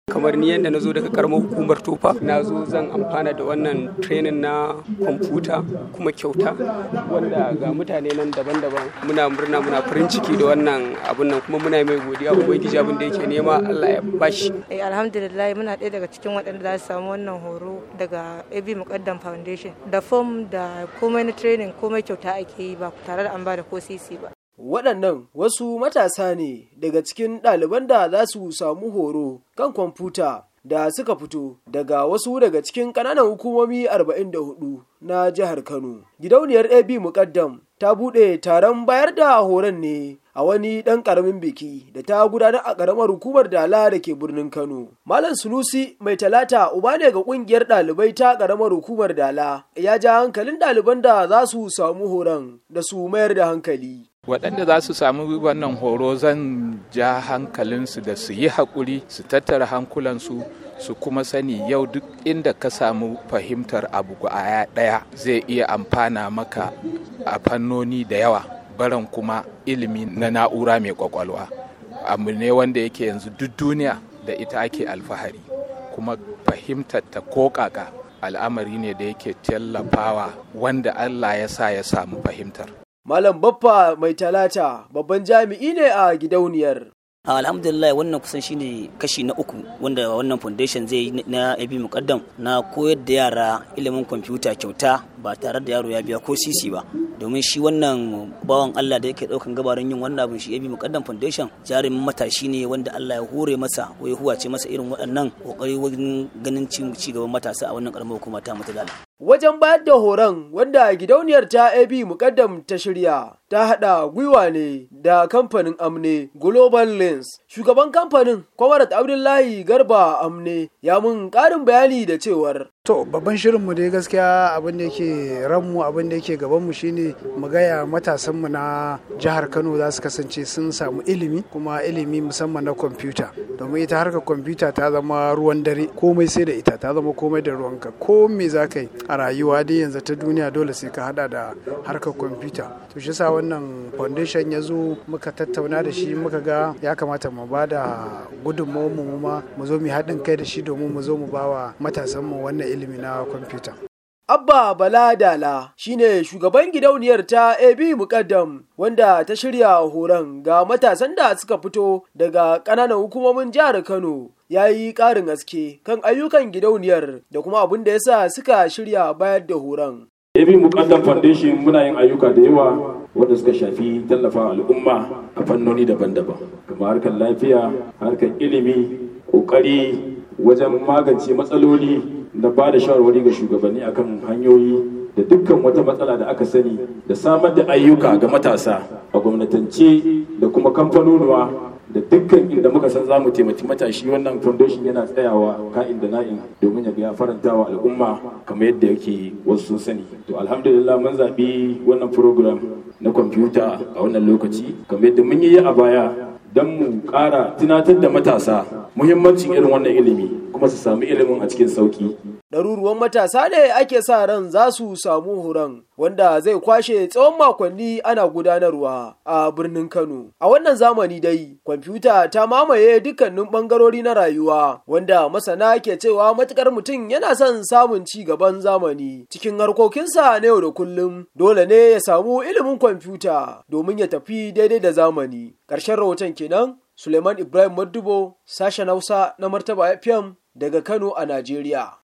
kamar ni yadda na zo daga karamar hukumar tofa na zo zan amfana da wannan training na kwamfuta kuma kyauta wanda ga mutane nan daban-daban muna murna muna farin ciki da wannan abun nan kuma muna mai godiya ubangiji abin da yake nema Allah ya bashi eh alhamdulillah muna ɗaya daga cikin waɗanda za su samu wannan horo daga AB Muqaddam Foundation da form da komai na training komai kyauta ake yi ba tare da an ba da ko sisi ba Waɗannan wasu matasa ne daga cikin ɗaliban da za su samu horo kan kwamfuta da suka fito daga wasu daga cikin ƙananan hukumomi 44 na jihar Kano. Gidauniyar AB Muƙaddam ta buɗe taron bayar da horon ne a wani ɗan ƙaramin biki da ta gudanar a ƙaramar hukumar Dala da ke birnin Kano. Malam Sunusi mai talata uba ne ga ƙungiyar ɗalibai ta ƙaramar hukumar Dala ya ja hankalin ɗaliban da za su samu horon da su mayar da hankali. waɗanda za su samu wannan horo zan ja hankalinsu da su yi haƙuri su tattara hankulansu su kuma sani yau duk inda ka samu fahimtar abu a ɗaya zai iya amfana maka a fannoni da yawa baran kuma ilimi na na'ura mai kwakwalwa abu ne wanda yake yanzu duk duniya da ita ake alfahari kuma fahimtar ta ko kaka al'amari ne da yake tallafawa wanda allah ya sa ya samu fahimtar Malam Baffa mai talata babban jami'i ne a gidauniyar. alhamdulillah wannan kusan shine kashi na uku wanda wannan foundation zai yi na abi mukaddam na koyar da yara ilimin kwamfuta kyauta ba tare da yaro ya biya ko sisi ba domin shi wannan bawan Allah da yake daukan gabarin yin wannan abin shi abi mukaddam foundation jarumin matashi ne wanda Allah ya hore masa ko ya huwace masa irin waɗannan kokari wajen ganin ci gaban matasa a wannan karamar hukuma ta mutadala Wajen bayar da horon wanda gidauniyar ta AB mukaddam ta shirya ta haɗa gwiwa ne da kamfanin Amne Global Lens. Shugaban kamfanin Kwamarat Abdullahi Garba Amne ya mun ƙarin bayani da cewar To babban shirinmu dai gaskiya abin da yake ranmu abin da yake gabanmu shine mu gaya matasanmu na jihar Kano za su kasance sun samu ilimi kuma ilimi musamman na kwamfuta domin ita harkar kwamfuta ta zama ruwan dare komai sai da ita ta zama komai da ruwanka ko me za ka yi a rayuwa dai yanzu ta duniya dole sai ka hada da harkar kwamfuta to shi sa wannan foundation ya zo muka tattauna da shi muka ga ya kamata mu ba da gudunmawar mu ma mu zo mu haɗin kai da shi domin mu zo mu ba wa matasanmu wannan ilimi na kwamfuta. Abba Bala Dala shine shugaban gidauniyar ta AB Mukaddam wanda ta shirya horon ga matasan da suka fito daga ƙananan hukumomin jihar Kano ya yi ƙarin haske kan ayyukan gidauniyar da kuma abin da ya sa suka shirya bayar da horon. AB Mukaddam Foundation muna yin ayyuka da yawa wanda suka shafi tallafa al'umma a fannoni daban-daban kamar harkar lafiya, harkar ilimi, ƙoƙari wajen magance matsaloli da ba da shawarwari ga shugabanni akan hanyoyi da dukkan wata matsala da aka sani da samar da ayyuka ga matasa a gwamnatance da kuma kamfanonuwa da dukkan inda muka san za mu taimaki matashi wannan foundation yana tsayawa ka'in da na'in domin ya ga ya faranta wa al'umma kamar yadda yake wasu sun sani to alhamdulillah mun zaɓi wannan program na kwamfuta a wannan lokaci kamar yadda mun yi a baya don mu ƙara tunatar da matasa muhimmancin irin wannan ilimi kuma su sami ilimin a cikin sauki. Ɗaruruwan matasa ne ake sa ran za su samu horon wanda zai kwashe tsawon makonni ana gudanarwa a birnin Kano. A wannan zamani dai, kwamfuta ta mamaye dukkanin ɓangarori na rayuwa wanda masana ke cewa matukar mutum yana son samun ci gaban zamani cikin harkokinsa na yau da kullum dole ne ya samu ilimin kwamfuta domin ya tafi daidai da zamani. Ƙarshen rahoton kenan Suleiman Ibrahim Maddubo, sashen Hausa na Martaba FM daga Kano a Najeriya.